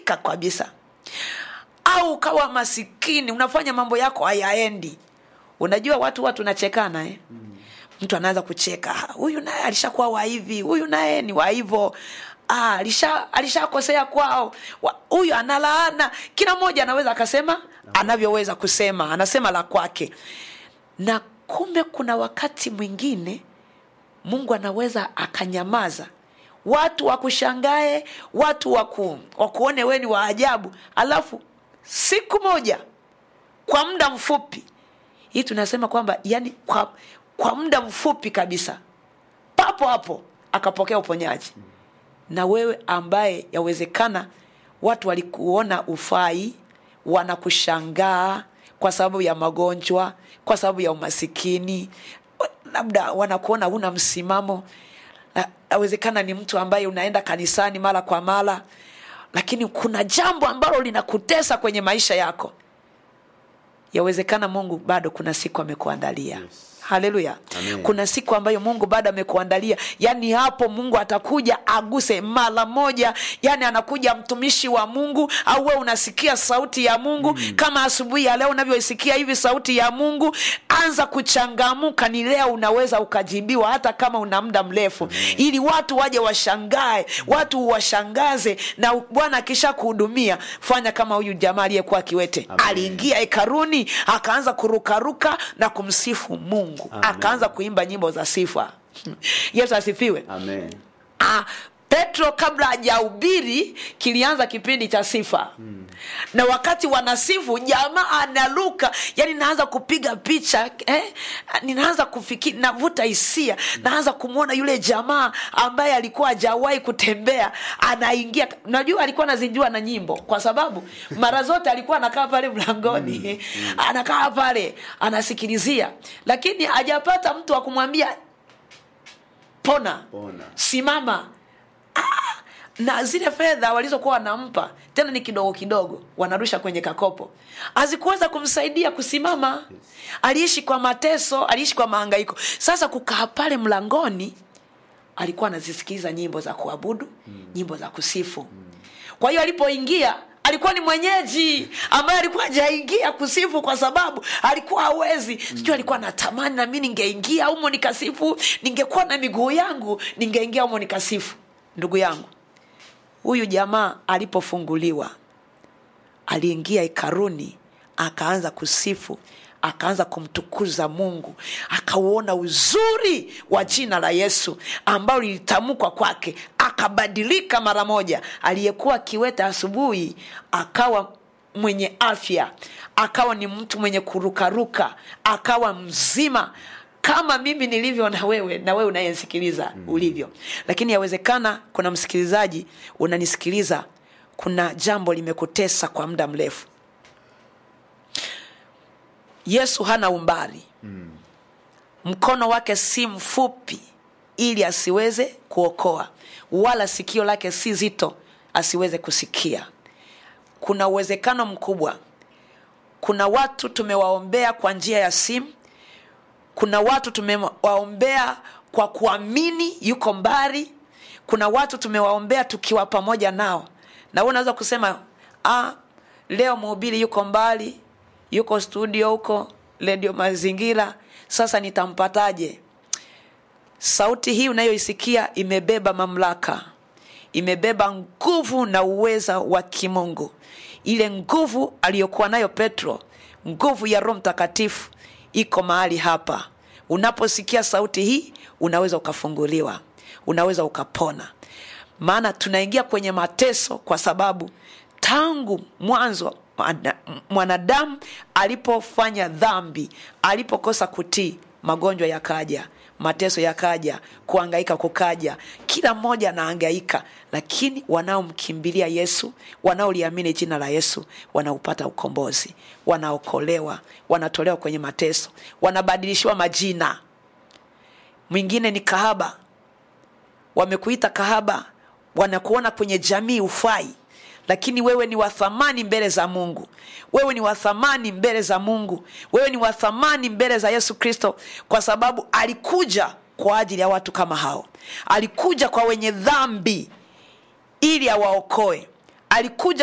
umedharaulika kabisa au ukawa masikini unafanya mambo yako hayaendi unajua watu watu tunachekana eh? mtu anaanza kucheka "Ah, huyu naye alishakuwa wa hivi huyu naye ni wa hivyo Ah, alisha alishakosea kwao Wa- huyu analaana kila mmoja anaweza akasema anavyoweza kusema anasema la kwake na kumbe kuna wakati mwingine mungu anaweza akanyamaza watu wakushangae watu waku, wakuone we ni wa ajabu alafu siku moja kwa muda mfupi hii tunasema kwamba yani kwa, kwa muda mfupi kabisa papo hapo akapokea uponyaji na wewe ambaye yawezekana watu walikuona ufai wanakushangaa kwa sababu ya magonjwa kwa sababu ya umasikini labda wanakuona huna msimamo Na- yawezekana ni mtu ambaye unaenda kanisani mara kwa mara lakini kuna jambo ambalo linakutesa kwenye maisha yako yawezekana mungu bado kuna siku amekuandalia Yes. haleluya Amen. kuna siku ambayo mungu bado amekuandalia yaani hapo mungu atakuja aguse mara moja yaani anakuja mtumishi wa mungu au wewe unasikia sauti ya mungu mm. kama asubuhi ya leo unavyoisikia hivi sauti ya mungu anza kuchangamuka ni leo unaweza ukajibiwa hata kama una muda mrefu ili watu waje washangae watu washangaze na bwana akisha kuhudumia fanya kama huyu jamaa aliyekuwa kiwete Amen. aliingia hekaruni akaanza kurukaruka na kumsifu mungu Amen. akaanza kuimba nyimbo za sifa yesu asifiwe Amen. ah, petro kabla hajahubiri kilianza kipindi cha sifa mm. na wakati wanasifu jamaa analuka yani naanza kupiga picha eh? ninaanza kufikiri navuta hisia naanza kumwona yule jamaa ambaye alikuwa hajawahi kutembea anaingia najua alikuwa anazijua na nyimbo kwa sababu mara zote alikuwa anakaa pale mlangoni anakaa pale anasikilizia lakini hajapata mtu wa kumwambia pona Pona. simama Ah! na zile fedha walizokuwa wanampa tena ni kidogo kidogo wanarusha kwenye kakopo hazikuweza kumsaidia kusimama aliishi kwa mateso aliishi kwa maangaiko sasa kukaa pale mlangoni alikuwa anazisikiliza nyimbo za kuabudu mm. nyimbo za kusifu mm. kwa hiyo alipoingia alikuwa ni mwenyeji ambaye alikuwa hajaingia kusifu kwa sababu alikuwa hawezi mm. sijui alikuwa natamani nami ningeingia humo nikasifu ningekuwa na miguu yangu ningeingia humo nikasifu ndugu yangu huyu jamaa alipofunguliwa aliingia hekaruni akaanza kusifu akaanza kumtukuza mungu akauona uzuri wa jina la yesu ambalo lilitamkwa kwake akabadilika mara moja aliyekuwa kiwete asubuhi akawa mwenye afya akawa ni mtu mwenye kurukaruka akawa mzima kama mimi nilivyo na wewe na wewe unayesikiliza mm. ulivyo lakini yawezekana kuna msikilizaji unanisikiliza kuna jambo limekutesa kwa muda mrefu yesu hana umbali mm. mkono wake si mfupi ili asiweze kuokoa wala sikio lake si zito asiweze kusikia kuna uwezekano mkubwa kuna watu tumewaombea kwa njia ya simu kuna watu tumewaombea kwa kuamini yuko mbali kuna watu tumewaombea tukiwa pamoja nao na wewe unaweza kusema ah, leo mhubiri yuko mbali yuko studio huko redio mazingira sasa nitampataje sauti hii unayoisikia imebeba mamlaka imebeba nguvu na uweza wa kimungu ile nguvu aliyokuwa nayo petro nguvu ya roho mtakatifu iko mahali hapa unaposikia sauti hii unaweza ukafunguliwa unaweza ukapona maana tunaingia kwenye mateso kwa sababu tangu mwanzo mwana- mwanadamu alipofanya dhambi alipokosa kutii magonjwa yakaja mateso yakaja kuangaika kukaja kila mmoja anaangaika lakini wanaomkimbilia yesu wanaoliamini jina la yesu wanaupata ukombozi wanaokolewa wanatolewa kwenye mateso wanabadilishiwa majina mwingine ni kahaba wamekuita kahaba wanakuona kwenye jamii ufai lakini wewe ni wathamani mbele za mungu wewe ni wathamani mbele za mungu wewe ni wathamani mbele za yesu kristo kwa sababu alikuja kwa ajili ya watu kama hao alikuja kwa wenye dhambi ili awaokoe alikuja